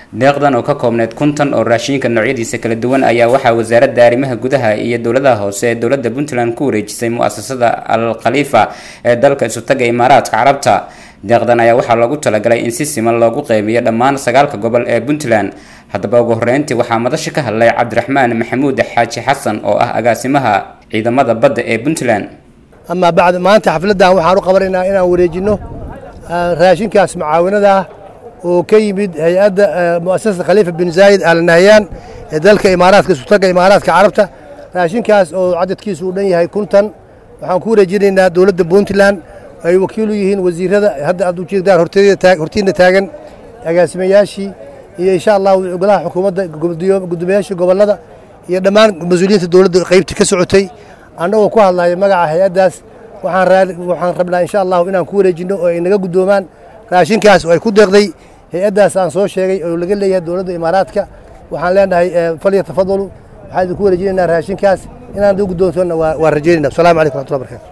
deeqdan oo ka koobneyd kuntan oo raashinka noocyadiisa kala duwan ayaa waxaa wasaaradda arrimaha gudaha iyo dowladaha hoose ee dowladda puntland ku wareejisay mu-asasada al khaliifa ee dalka isutaga imaaraadka carabta deeqdan ayaa waxaa loogu talagalay in si siman loogu qeybiyo dhammaan sagaalka gobol ee puntland haddaba ugu horreyntii waxaa madasha ka hadlay cabdiraxmaan maxamuud xaaji xasan oo ah agaasimaha ciidamada badda ee puntland amaa bacd maanta xafladdan waxaan u qabanaynaa inaan wareejinno raashinkaas mucaawinada ah oo ka yimid hay-adda mu'asasada khaliifa bin zaayid al nahyaan ee dalka imaaraadka isutaga imaaraadka carabta raashinkaas oo cadadkiisu uu dhan yahay kuntan waxaan ku wareejinaynaa dowladda puntland ay wakiil u yihiin wasiirada hadda aad ujeedaan hortiina taagan agaasimayaashii iyo insha allahu golaha xukuumadda gudoomiyaashii gobollada iyo dhammaan mas-uuliyiinta dowladda qaybta ka socotay annagoo ku hadlaya magaca hay-addaas waxaan rabnaa insha allahu inaan ku wareejinno oo ay naga guddoomaan raashinkaas oo ay ku deeqday hay-addaas aan soo sheegay oo laga leeyahay dowladda imaaraadka waxaan leenahay falya tafadalu waxaan idinku wareejinaynaa raashinkaas inaan duu guddoontoonna waa rajeynayna asalamu calaykum raxmatullahi barakatu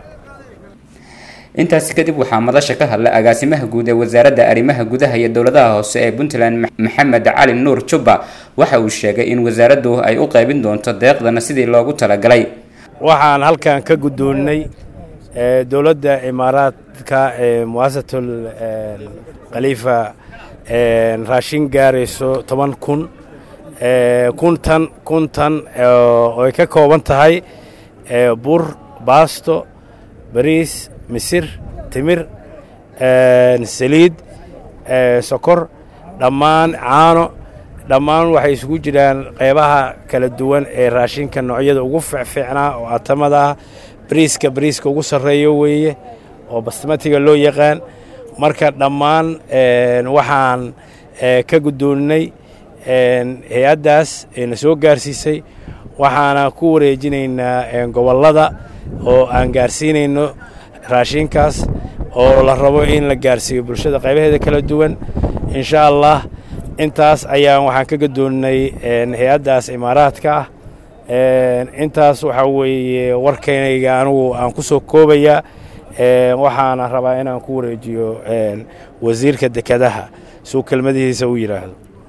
intaasi kadib waxaa madasha ka hadlay agaasimaha guud ee wasaaradda arrimaha gudaha iyo dowladaha hoose ee puntland maxamed cali nuur jubba waxa uu sheegay in wasaaraddu ay u qaybin doonto deeqdana sidii loogu talagalay waxaan halkan ka guddoonnay dowladda imaaraadka ee muasatul khaliifa raashin gaarayso toban kun kuntan kuntan oo ay ka kooban tahay bur baasto bariis misir timir saliid sokor dhammaan caano dhammaan waxay isugu jiraan qeybaha kala duwan ee raashinka noocyada ugu fiicfiicnaa oo atamada ah bariiska bariiska ugu sarreeyo weeye oo basmatiga loo yaqaan marka dhammaan waxaan ka guddoonnay hay-addaas ayna soo gaarsiisay waxaana ku wareejinaynaa gobollada oo aan gaarsiinayno raashinkaas oo la rabo in la gaarsiiyo bulshada qaybaheeda kala duwan insha allah intaas ayaan waxaan ka gadoonnay hay-addaas imaaraadka ah intaas waxaa weeye warkaynayga anugu aan ku soo koobayaa waxaana rabaa inaan ku wareejiyo wasiirka dekedaha suu kelmadihiisa u yidhaahdo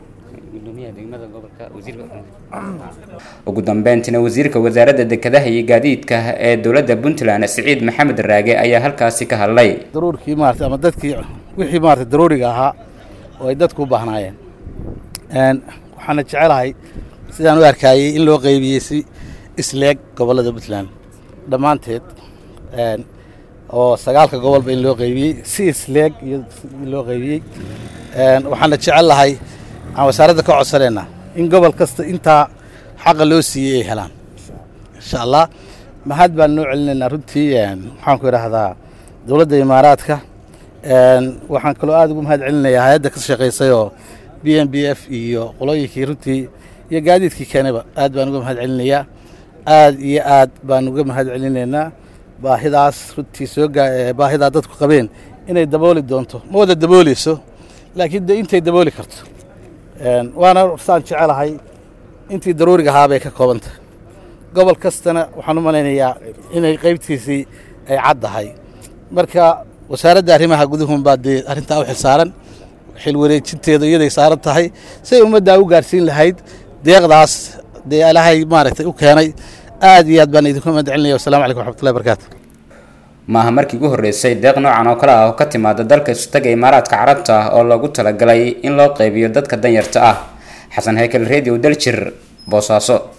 ugu dambeyntina wasiirka wasaaradda dekedaha iyo gaadiidka ee dowladda puntland siciid maxamed raage ayaa halkaasi ka hadlay daruurkii maarata ama dadkii wixii maarata daruuriga ahaa oo ay dadku u baahnaayeen waxaana jecelahay sidaan u arkaayey in loo qaybiyey si isleeg gobollada puntland dhammaanteed oo sagaalka gobolba in loo qaybiyey si isleeg iyo in loo qaybiyey waxaana jecel lahay aan wasaaradda ka codsanayna in gobol kasta intaa xaqa loo siiyey ay helaan insha allah mahad baan noo celinaynaa runtii waxaan ku idhaahdaa dowladda imaaraadka waxaan kaloo aad ugu mahad celinayaa hay-adda ka shaqaysay oo b m b f iyo qolooyinkii runtii iyo gaadiidkii keenayba aad baan uga mahad celinayaa aad iyo aad baan uga mahad celinaynaa baahidaas runtii soo baahidaa dadku qabeen inay dabooli doonto ma wada dabooleyso laakiin de intay dabooli karto waana saan jecelahay intii daruuriga ahaa bay ka koobantahay gobol kastana waxaan u malaynayaa inay qaybtiisii ay caddahay marka wasaaradda arrimaha guduhunbaa dee arrintaa u xilsaaran xil wareejinteeda iyaday saaran tahay siay ummaddaa u gaarsiin lahayd deeqdaas dee ilaahay maaragtay u keenay aad iyo aad baan idinku mahad celinaya wassalamu calaykum waxmatullahi barakaatu maaha markii ugu horreysay deeq noocan oo kale ah oo ka timaada dalka isutaga imaaraadka carabta ah oo loogu talagalay in loo qaybiyo dadka danyarta ah xasan haykel radio daljir boosaaso